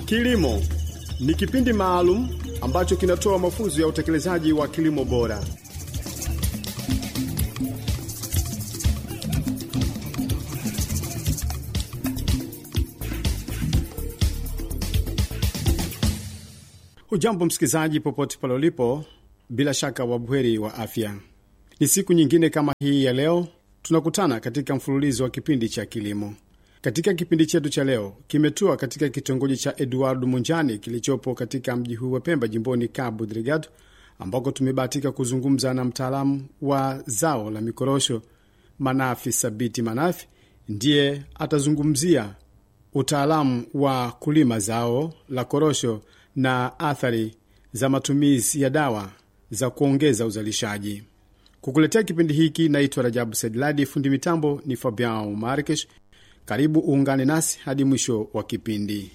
Kilimo ni kipindi maalum ambacho kinatoa mafunzo ya utekelezaji wa kilimo bora. Hujambo msikilizaji, popote pale ulipo, bila shaka wabuheri wa afya. Ni siku nyingine kama hii ya leo tunakutana katika mfululizo wa kipindi cha kilimo. Katika kipindi chetu cha leo kimetua katika kitongoji cha Eduardo Munjani kilichopo katika mji huu wa Pemba, jimboni Cabo Delgado, ambako tumebahatika kuzungumza na mtaalamu wa zao la mikorosho Manafi Sabiti Manafi. Ndiye atazungumzia utaalamu wa kulima zao la korosho na athari za matumizi ya dawa za kuongeza uzalishaji. Kukuletea kipindi hiki naitwa Rajabu Sedladi, fundi mitambo ni Fabian Markesh. Karibu uungane nasi hadi mwisho wa kipindi.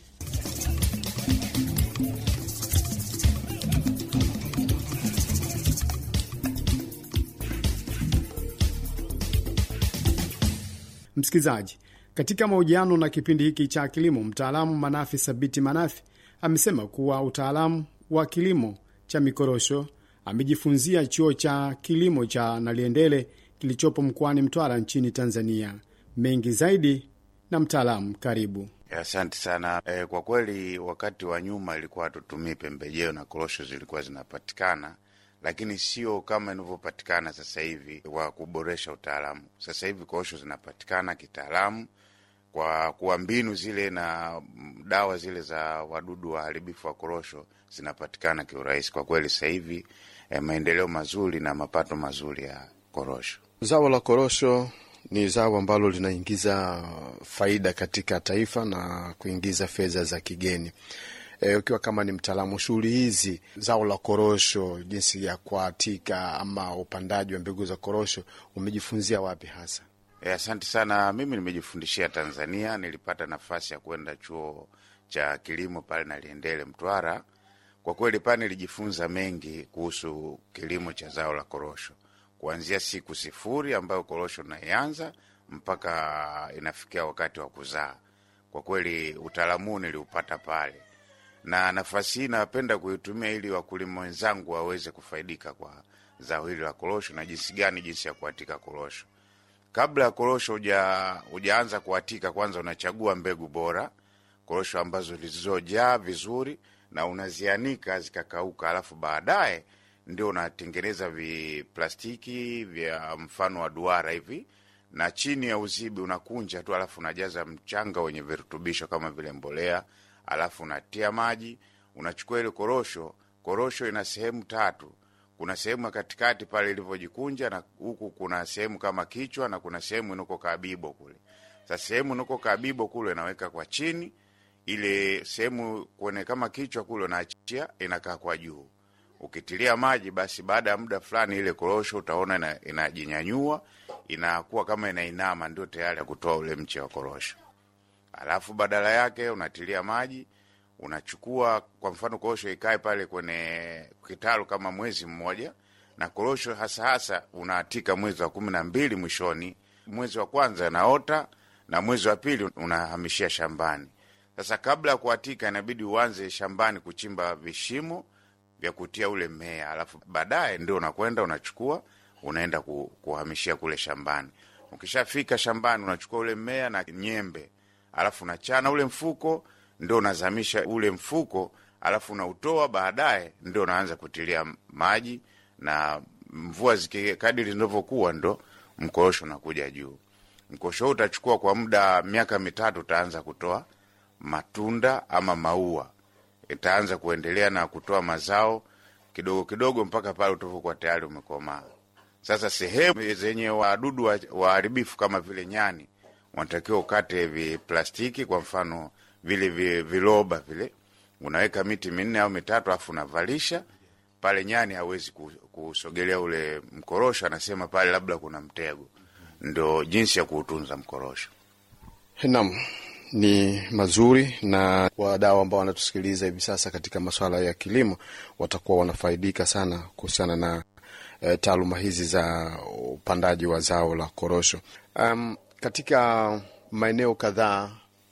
Msikilizaji, katika mahojiano na kipindi hiki cha kilimo, mtaalamu Manafi Sabiti Manafi amesema kuwa utaalamu wa kilimo cha mikorosho amejifunzia chuo cha kilimo cha Naliendele kilichopo mkoani Mtwara nchini Tanzania. Mengi zaidi na mtaalamu, karibu. Asante sana. E, kwa kweli wakati wa nyuma ilikuwa hatutumii pembejeo na korosho zilikuwa zinapatikana, lakini sio kama inavyopatikana sasa hivi wa kuboresha utaalamu. Sasa hivi korosho zinapatikana kitaalamu kwa kuwa mbinu zile na dawa zile za wadudu waharibifu wa korosho zinapatikana kiurahisi. Kwa kweli sasa hivi eh, maendeleo mazuri na mapato mazuri ya korosho. Zao la korosho ni zao ambalo linaingiza faida katika taifa na kuingiza fedha za kigeni. E, ukiwa kama ni mtaalamu shughuli hizi, zao la korosho, jinsi ya kuatika ama upandaji wa mbegu za korosho, umejifunzia wapi hasa? Asante sana. Mimi nimejifundishia Tanzania. Nilipata nafasi ya kwenda chuo cha kilimo pale Naliendele, Mtwara. Kwa kweli pale nilijifunza mengi kuhusu kilimo cha zao la korosho, kuanzia siku sifuri ambayo korosho naianza mpaka inafikia wakati wa kuzaa. Kwa kweli utaalamu huu niliupata pale, na nafasi hii napenda kuitumia ili wakulima wenzangu waweze kufaidika kwa zao hili la korosho na jinsi gani, jinsi ya kuatika korosho Kabla ya korosho hujaanza kuatika, kwanza unachagua mbegu bora, korosho ambazo zilizojaa vizuri, na unazianika zikakauka, alafu baadaye ndio unatengeneza viplastiki vya mfano wa duara hivi, na chini ya uzibi unakunja tu, alafu unajaza mchanga wenye virutubisho kama vile mbolea, alafu unatia maji, unachukua ile korosho. Korosho ina sehemu tatu kuna sehemu ya katikati pale ilivyojikunja, na huku kuna sehemu kama kichwa, na kuna sehemu inako kabibo kule. Sasa sehemu inako kabibo kule naweka kwa chini, ile sehemu kwenye kama kichwa kule unaachia, inakaa kwa juu. Ukitilia maji, basi baada ya muda fulani ile korosho utaona inajinyanyua, inakuwa kama inainama, ndio tayari ya kutoa ule mche wa korosho. Alafu badala yake unatilia maji unachukua kwa mfano korosho ikae pale kwenye kitalu kama mwezi mmoja, na korosho hasa hasa unaatika mwezi wa kumi na mbili mwishoni. Mwezi wa kwanza naota na mwezi wa pili unahamishia shambani. Sasa kabla ya kuatika, inabidi uanze shambani kuchimba vishimo vya kutia ule mmea, alafu baadaye ndio unakwenda unachukua unaenda kuhamishia kule shambani. Ukishafika shambani, unachukua ule mmea na nyembe, alafu unachana ule mfuko ndio unazamisha ule mfuko, alafu unautoa. Baadaye ndio unaanza kutilia maji, na mvua zikikadiri zinavyokuwa, ndo mkorosho unakuja juu. Mkorosho huu utachukua kwa muda miaka mitatu, utaanza kutoa matunda ama maua, itaanza kuendelea na kutoa mazao kidogo kidogo mpaka pale utavokuwa tayari umekomaa. Sasa sehemu zenye wadudu waharibifu kama vile nyani, wanatakiwa ukate viplastiki, kwa mfano vile viloba vile, unaweka miti minne au mitatu, alafu unavalisha pale. Nyani hawezi kusogelea ule mkorosho, anasema pale labda kuna mtego. Ndo jinsi ya kuutunza mkorosho. Naam, ni mazuri, na wadau ambao wanatusikiliza hivi sasa katika masuala ya kilimo watakuwa wanafaidika sana kuhusiana na e, taaluma hizi za upandaji wa zao la korosho. Um, katika maeneo kadhaa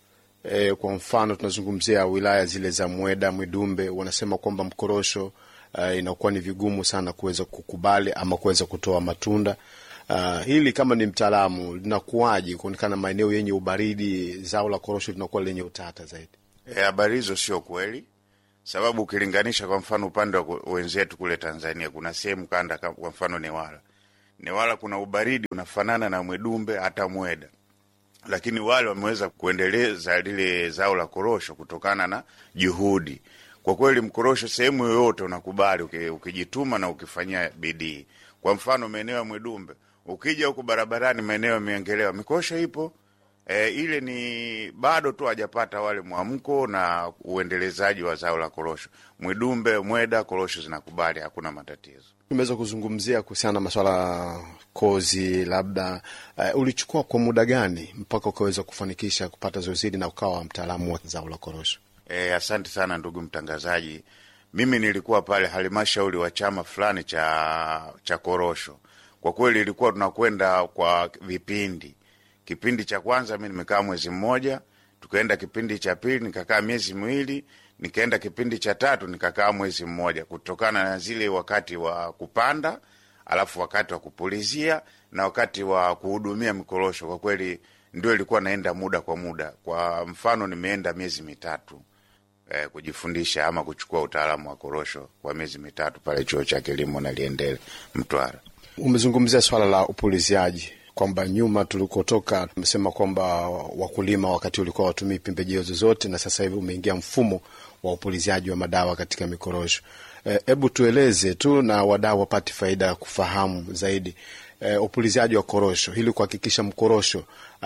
E, kwa mfano tunazungumzia wilaya zile za Mweda, Mwidumbe, wanasema kwamba mkorosho uh, inakuwa ni vigumu sana kuweza kukubali ama kuweza kutoa matunda. Uh, hili kama ni mtaalamu linakuwaje kuonekana maeneo yenye ubaridi zao la korosho linakuwa lenye utata zaidi? Habari hizo sio kweli, sababu ukilinganisha kwa mfano upande wa wenzetu kule Tanzania, kuna sehemu kanda, kwa mfano Newala, Newala kuna ubaridi unafanana na Mwedumbe hata Mweda, lakini wale wameweza kuendeleza lile zao la korosho kutokana na juhudi. Kwa kweli, mkorosho sehemu yoyote unakubali ukijituma na ukifanyia bidii. Kwa mfano maeneo ya Mwedumbe, ukija huku barabarani, maeneo yameongelewa, mikorosho ipo E, ile ni bado tu hajapata wale mwamko na uendelezaji wa zao la korosho. Mwidumbe, Mweda, korosho zinakubali, hakuna matatizo. Tumeweza kuzungumzia kuhusiana na maswala kozi, labda uh, ulichukua kwa muda gani mpaka ukaweza kufanikisha kupata zoezi hili na ukawa mtaalamu wa zao la korosho? E, asante sana ndugu mtangazaji. Mimi nilikuwa pale halmashauri wa chama fulani cha, cha korosho. Kwa kweli ilikuwa tunakwenda kwa vipindi Kipindi cha kwanza mi nimekaa mwezi mmoja, tukaenda kipindi cha pili nikakaa miezi miwili, nikaenda kipindi cha tatu nikakaa mwezi mmoja, kutokana na zile wakati wa kupanda, alafu wakati wa kupulizia na wakati wa kuhudumia mikorosho. Kwa kweli ndio ilikuwa naenda muda kwa muda. Kwa mfano nimeenda miezi mitatu eh, kujifundisha ama kuchukua utaalamu wa korosho kwa miezi mitatu pale chuo cha kilimo na Liendele Mtwara. Umezungumzia swala la upuliziaji kwamba nyuma tulikotoka tumesema kwamba wakulima wakati ulikuwa watumii pembejeo zozote, na sasa hivi umeingia mfumo wa upuliziaji wa madawa katika mikorosho. Hebu e, tueleze tu na wadau wapate faida ya kufahamu zaidi e, upuliziaji wa korosho ili kuhakikisha mkorosho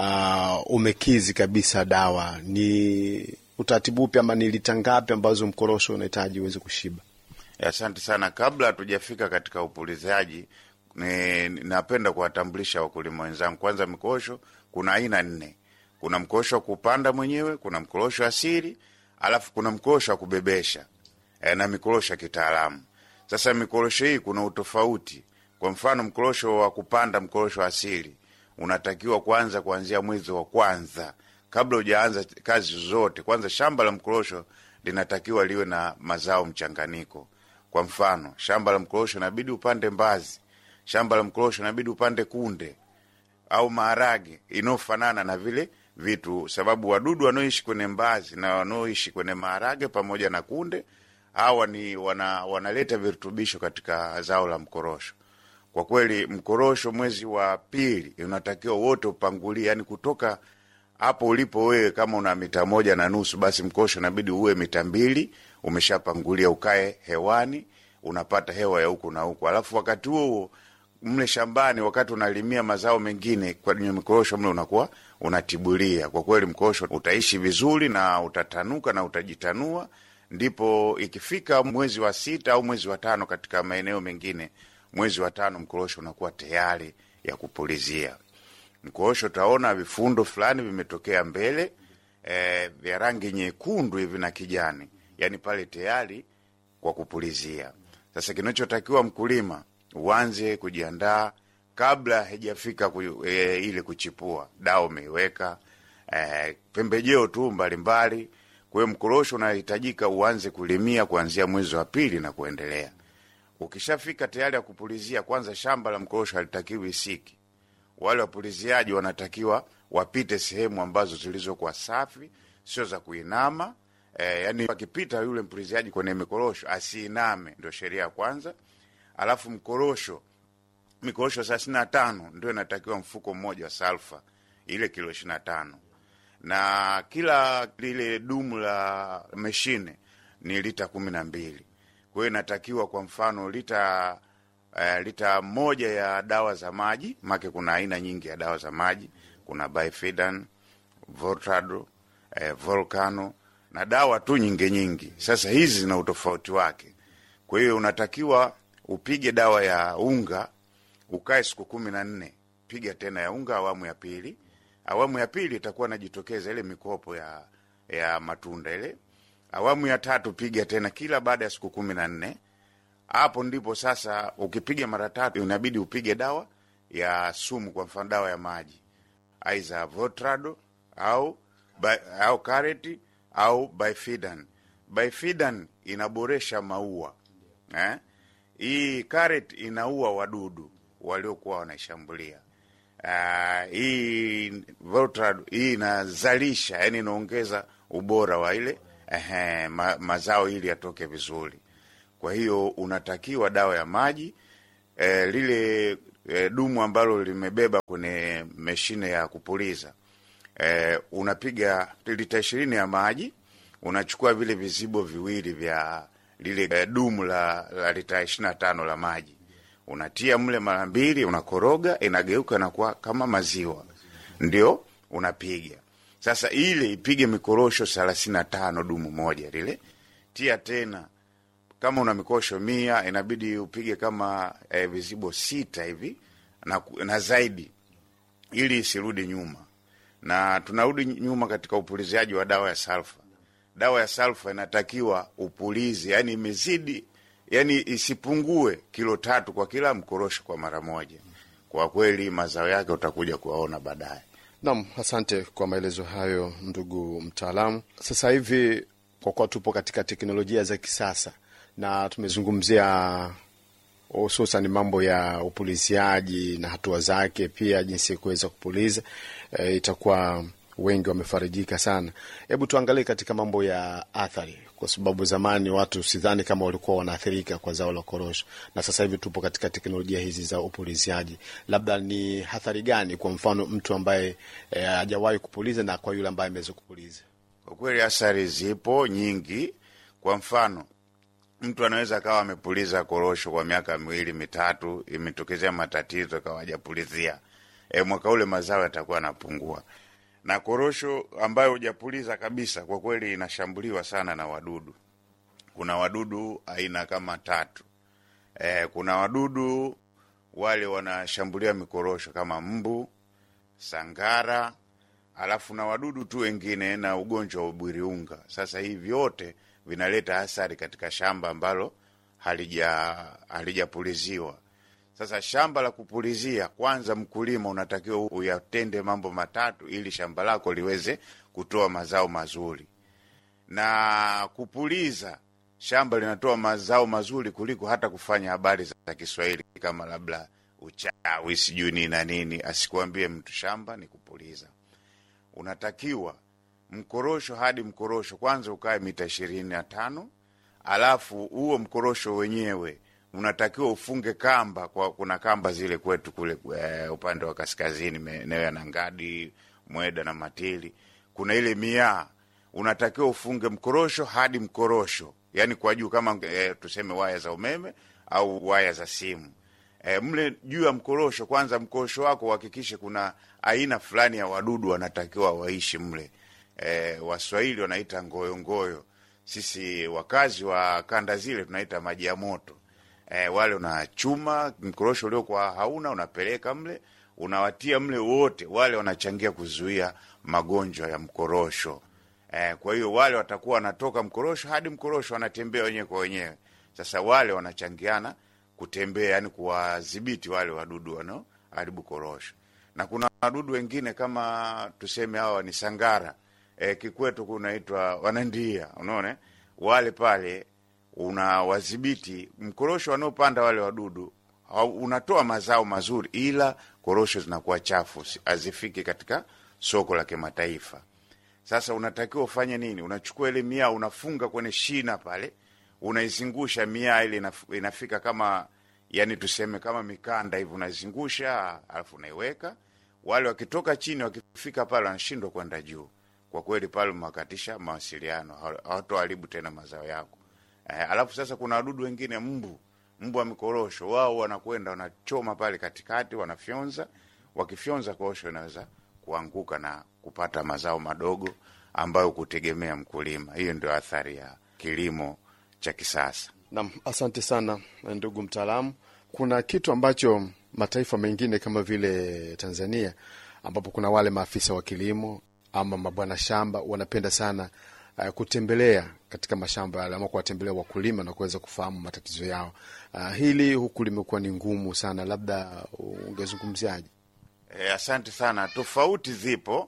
uh, umekizi kabisa dawa. Ni utaratibu upi ama ni lita ngapi ambazo mkorosho unahitaji uweze kushiba? Asante sana. Kabla hatujafika katika upuliziaji ni napenda kuwatambulisha wakulima wenzangu. Kwanza, mikorosho kuna aina nne. Kuna mkorosho wa kupanda mwenyewe, kuna mkorosho asili, alafu kuna mkorosho wa kubebesha e, na mikorosho ya kitaalamu. Sasa mikorosho hii kuna utofauti. Kwa mfano, mkorosho wa kupanda, mkorosho asili unatakiwa kwanza kuanzia mwezi wa kwanza, kabla hujaanza kazi zote. Kwanza shamba la mkorosho linatakiwa liwe na mazao mchanganyiko. Kwa mfano, shamba la mkorosho inabidi upande mbazi shamba la mkorosho inabidi upande kunde au maharage inayofanana na vile vitu, sababu wadudu wanaoishi kwenye mbazi na wanaoishi kwenye maharage pamoja na kunde hawa ni wana, wanaleta virutubisho katika zao la mkorosho. Kwa kweli mkorosho mwezi wa pili unatakiwa wote upangulie, yani kutoka hapo ulipo wewe, kama una mita moja na nusu, basi mkorosho inabidi uwe mita mbili umeshapangulia, ukae hewani, unapata hewa ya huku na huku, alafu wakati huo huo mle shambani wakati unalimia mazao mengine kwenye mikorosho mle unakuwa unatibulia. Kwa kweli mkorosho utaishi vizuri na utatanuka na utajitanua. Ndipo ikifika mwezi wa sita au mwezi wa tano, katika maeneo mengine mwezi wa tano mkorosho unakuwa tayari ya kupulizia. Mkorosho utaona vifundo fulani vimetokea mbele e, vya rangi nyekundu hivi na kijani, yani pale tayari kwa kupulizia. Sasa kinachotakiwa mkulima uanze kujiandaa kabla haijafika ku, e, ile kuchipua. Dawa umeiweka e, pembejeo tu mbalimbali. Kwa hiyo mkorosho unahitajika uanze kulimia kuanzia mwezi wa pili na kuendelea. Ukishafika tayari ya kupulizia, kwanza shamba la mkorosho halitakiwi siki. Wale wapuliziaji wanatakiwa wapite sehemu ambazo zilizokuwa safi, sio za kuinama. E, yani akipita yule mpuliziaji kwenye mikorosho asiiname, ndio sheria ya kwanza. Alafu mkorosho mikorosho thelathini na tano ndio inatakiwa mfuko mmoja wa salfa, ile kilo ishirini na tano na kila lile dumu la meshine ni lita kumi na mbili. Kwa hiyo inatakiwa kwa mfano lita uh, lita moja ya dawa za maji, make kuna aina nyingi ya dawa za maji, kuna Bifidan, Voltado, eh, Volcano na dawa tu nyingi nyingi. Sasa hizi zina utofauti wake, kwa hiyo unatakiwa upige dawa ya unga ukae siku kumi na nne, piga tena ya unga awamu ya pili. Awamu ya pili itakuwa najitokeza ile mikopo ya ya matunda ile. Awamu ya tatu piga tena kila baada ya siku kumi na nne. Hapo ndipo sasa, ukipiga mara tatu inabidi upige dawa ya sumu, kwa mfano dawa ya maji, aidha Votrado au by, au kareti au bifidan. Bifidan inaboresha maua eh? Hii karet inaua wadudu waliokuwa wanaishambulia. Uh, hii Voltaren hii inazalisha, yani inaongeza ubora wa ile ehe, ma, mazao ili yatoke vizuri. Kwa hiyo unatakiwa dawa ya maji eh, lile eh, dumu ambalo limebeba kwenye mashine ya kupuliza eh, unapiga lita ishirini ya maji, unachukua vile vizibo viwili vya lile eh, dumu la, la lita ishirini na tano la maji unatia mle mara mbili, unakoroga, inageuka na kuwa kama maziwa, ndio unapiga sasa. Ile ipige mikorosho thelathini na tano dumu moja lile, tia tena kama una mikosho mia inabidi upige kama eh, vizibo sita hivi na, na zaidi, ili isirudi nyuma. Na tunarudi nyuma katika upuliziaji wa dawa ya salfa. Dawa ya salfa inatakiwa upulizi, yani imezidi, yani isipungue kilo tatu kwa kila mkorosho kwa mara moja. Kwa kweli mazao yake utakuja kuwaona baadaye. Naam, asante kwa maelezo hayo ndugu mtaalamu. Sasa hivi kwa kuwa tupo katika teknolojia za kisasa na tumezungumzia hususan mambo ya upuliziaji na hatua zake, pia jinsi ya kuweza kupuliza e, itakuwa wengi wamefarijika sana. Hebu tuangalie katika mambo ya athari, kwa sababu zamani watu sidhani kama walikuwa wanaathirika kwa zao la korosho, na sasa hivi tupo katika teknolojia hizi za upuliziaji. Labda ni athari gani, kwa mfano mtu ambaye hajawahi e, kupuliza na kwa yule ambaye ameweza kupuliza? Kwa kweli athari zipo nyingi. Kwa mfano mtu anaweza akawa amepuliza korosho kwa miaka miwili mitatu, imetokezea matatizo akawa hajapulizia, e, mwaka ule mazao yatakuwa yanapungua. Na korosho ambayo hujapuliza kabisa, kwa kweli inashambuliwa sana na wadudu. Kuna wadudu aina kama tatu. E, kuna wadudu wale wanashambulia mikorosho kama mbu, sangara, alafu na wadudu tu wengine na ugonjwa wa ubwiriunga. Sasa hii vyote vinaleta athari katika shamba ambalo halija halijapuliziwa. Sasa shamba la kupulizia, kwanza mkulima unatakiwa uyatende mambo matatu ili shamba lako liweze kutoa mazao mazuri. Na kupuliza shamba linatoa mazao mazuri kuliko hata kufanya habari za Kiswahili kama labda uchawi sijui nini na nini. Asikuambie mtu shamba ni kupuliza. Unatakiwa mkorosho hadi mkorosho kwanza ukae mita ishirini na tano alafu huo mkorosho wenyewe unatakiwa ufunge kamba kwa, kuna kamba zile kwetu kule e, upande wa kaskazini maeneo ya Nangadi, Mweda na Matili, kuna ile miaa, unatakiwa ufunge mkorosho hadi mkorosho, yani kwa juu kama e, tuseme waya za umeme au waya za simu e, mle juu ya mkorosho. Kwanza mkorosho wako uhakikishe kuna aina fulani ya wadudu wanatakiwa waishi mle. E, Waswahili wanaita ngoyongoyo, sisi wakazi wa kanda zile tunaita maji ya moto. E, wale unachuma mkorosho uliokuwa hauna unapeleka mle, unawatia mle wote, wale wanachangia kuzuia magonjwa ya mkorosho. E, kwa hiyo wale watakuwa wanatoka mkorosho hadi mkorosho wanatembea wenyewe kwa wenyewe. Sasa wale wanachangiana kutembea, yani kuwadhibiti wale wadudu wanaoharibu korosho, na kuna wadudu wengine kama tuseme hawa ni sangara. E, kikwetu kunaitwa wanandia, unaona wale pale unawadhibiti mkorosho wanaopanda wale wadudu, unatoa mazao mazuri, ila korosho zinakuwa chafu, hazifiki katika soko la kimataifa. Sasa unatakiwa ufanye nini? Unachukua ile miaa unafunga kwenye shina pale, unaizungusha miaa ile inafika kama yani tuseme kama mikanda hivi, unaizungusha alafu unaiweka. Wale wakitoka chini wakifika pale wanashindwa kwenda juu. Kwa kweli pale umewakatisha mawasiliano, hawatoharibu tena mazao yako. Eh, alafu sasa kuna wadudu wengine mbu, mbu wa mikorosho, wao wanakwenda wanachoma pale katikati, wanafyonza. Wakifyonza korosho inaweza kuanguka na kupata mazao madogo ambayo kutegemea mkulima. Hiyo ndio athari ya kilimo cha kisasa. Naam, asante sana ndugu mtaalamu. Kuna kitu ambacho mataifa mengine kama vile Tanzania, ambapo kuna wale maafisa wa kilimo ama mabwana shamba wanapenda sana uh, kutembelea katika mashamba yale ama kuwatembelea wakulima na kuweza kufahamu matatizo yao. Uh, hili huku limekuwa ni ngumu sana, labda ungezungumziaje? E, asante sana. Tofauti zipo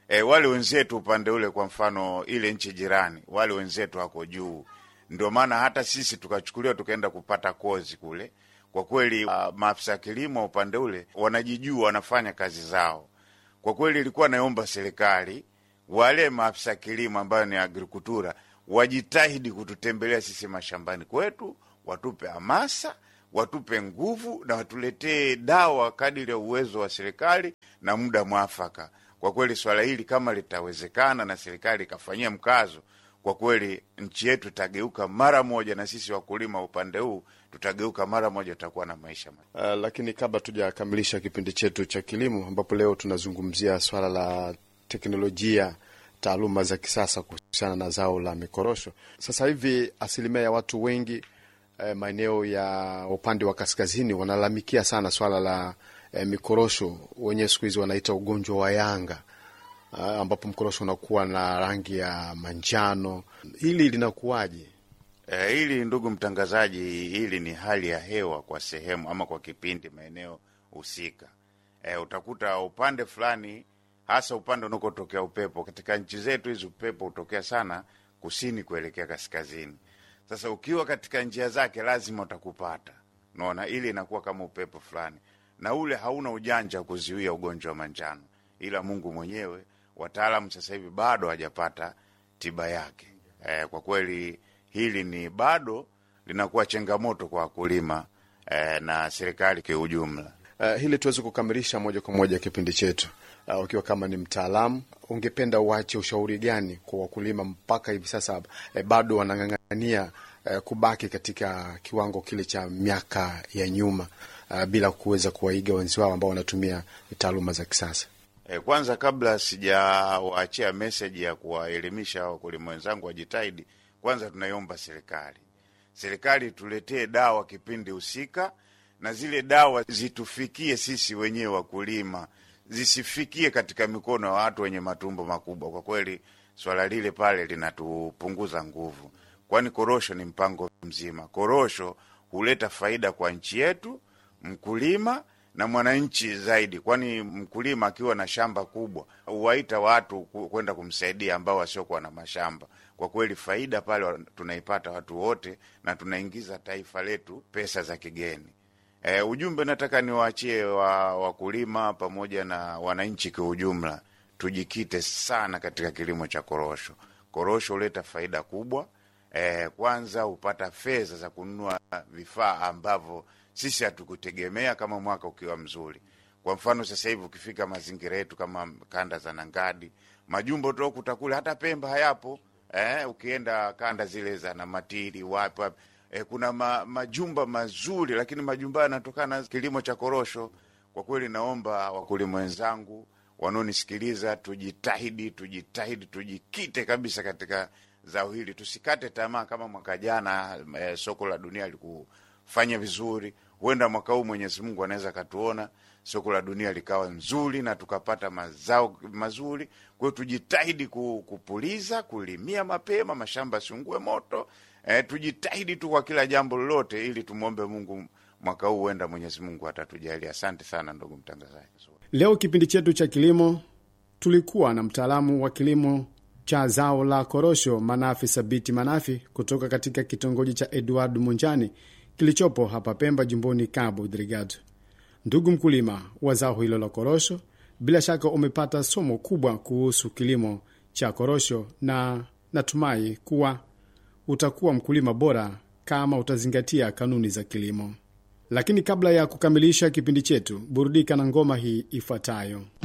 E, wale wenzetu upande ule, kwa mfano ile nchi jirani, wale wenzetu wako juu, ndio maana hata sisi tukachukuliwa tukaenda kupata kozi kule. Kwa kweli uh, maafisa kilimo upande ule wanajijua, wanafanya kazi zao. Kwa kweli ilikuwa naomba serikali wale maafisa kilimo ambayo ni agrikultura wajitahidi kututembelea sisi mashambani kwetu, watupe hamasa, watupe nguvu na watuletee dawa kadiri ya uwezo wa serikali na muda mwafaka. Kwa kweli swala hili kama litawezekana na serikali ikafanyia mkazo, kwa kweli nchi yetu itageuka mara moja, na sisi wakulima upande huu tutageuka mara moja, tutakuwa na maisha Uh, lakini kabla tujakamilisha kipindi chetu cha kilimo, ambapo leo tunazungumzia swala la teknolojia, taaluma za kisasa kuhusiana na zao la mikorosho. Sasa hivi asilimia ya watu wengi eh, maeneo ya upande wa kaskazini wanalalamikia sana swala la eh, mikorosho, wenyewe siku hizi wanaita ugonjwa wa yanga uh, ambapo mkorosho unakuwa na rangi ya manjano. Hili linakuwaje? E, hili ndugu mtangazaji, hili ni hali ya hewa kwa sehemu ama kwa kipindi maeneo husika. E, utakuta upande fulani, hasa upande unakotokea upepo. Katika nchi zetu hizi upepo hutokea sana kusini kuelekea kaskazini. Sasa ukiwa katika njia zake lazima utakupata, unaona, ili inakuwa kama upepo fulani, na ule hauna ujanja wa kuzuia ugonjwa wa manjano, ila Mungu mwenyewe. Wataalamu sasa hivi bado hajapata tiba yake. E, kwa kweli hili ni bado linakuwa changamoto kwa wakulima eh, na serikali kwa ujumla. Uh, hili tuweze kukamilisha moja kwa moja kipindi chetu. Uh, ukiwa kama ni mtaalamu, ungependa uache ushauri gani kwa wakulima mpaka hivi sasa eh, bado wanang'ang'ania eh, kubaki katika kiwango kile cha miaka ya nyuma uh, bila kuweza kuwaiga wenzi wao ambao wanatumia taaluma za kisasa? Eh, kwanza kabla sijawaachia meseji ya kuwaelimisha wakulima wenzangu wajitahidi, kwanza tunaiomba serikali, serikali tuletee dawa kipindi husika, na zile dawa zitufikie sisi wenyewe wakulima, zisifikie katika mikono ya watu wenye matumbo makubwa. Kwa kweli swala lile pale linatupunguza nguvu, kwani korosho ni mpango mzima. Korosho huleta faida kwa nchi yetu, mkulima na mwananchi zaidi, kwani mkulima akiwa na shamba kubwa huwaita watu kwenda kumsaidia ambao wasiokuwa na mashamba. Kwa kweli faida pale tunaipata watu wote, na tunaingiza taifa letu pesa za kigeni. E, ujumbe nataka niwaachie wa wakulima pamoja na wananchi kwa ujumla, tujikite sana katika kilimo cha korosho. Korosho huleta faida kubwa. E, kwanza hupata fedha za kununua vifaa ambavyo sisi hatukutegemea kama mwaka ukiwa mzuri. Kwa mfano sasa hivi ukifika mazingira yetu kama kanda za Nangadi, majumbo tokuta kule, hata Pemba hayapo. Eh, ukienda kanda zile za Namatiri wapi wapi, eh, kuna ma, majumba mazuri, lakini majumba yanatokana na kilimo cha korosho. Kwa kweli, naomba wakulima wenzangu wanaonisikiliza, tujitahidi, tujitahidi, tujikite kabisa katika zao hili, tusikate tamaa. Kama mwaka jana eh, soko la dunia likufanya vizuri, huenda mwaka huu Mwenyezi Mungu anaweza akatuona soko la dunia likawa nzuri na tukapata mazao mazuri. Kwa hiyo tujitahidi kupuliza, kulimia mapema, mashamba yasiungue moto. E, tujitahidi tu kwa kila jambo lolote, ili tumwombe Mungu mwaka huu, huenda Mwenyezi Mungu atatujalia. Asante sana ndugu mtangazaji. Leo kipindi chetu cha kilimo tulikuwa na mtaalamu wa kilimo cha zao la korosho Manafi Sabiti Manafi kutoka katika kitongoji cha Edward Munjani kilichopo hapa Pemba, jimboni Cabo Delgado. Ndugu mkulima wa zao hilo la korosho, bila shaka umepata somo kubwa kuhusu kilimo cha korosho, na natumai kuwa utakuwa mkulima bora kama utazingatia kanuni za kilimo. Lakini kabla ya kukamilisha kipindi chetu, burudika na ngoma hii ifuatayo.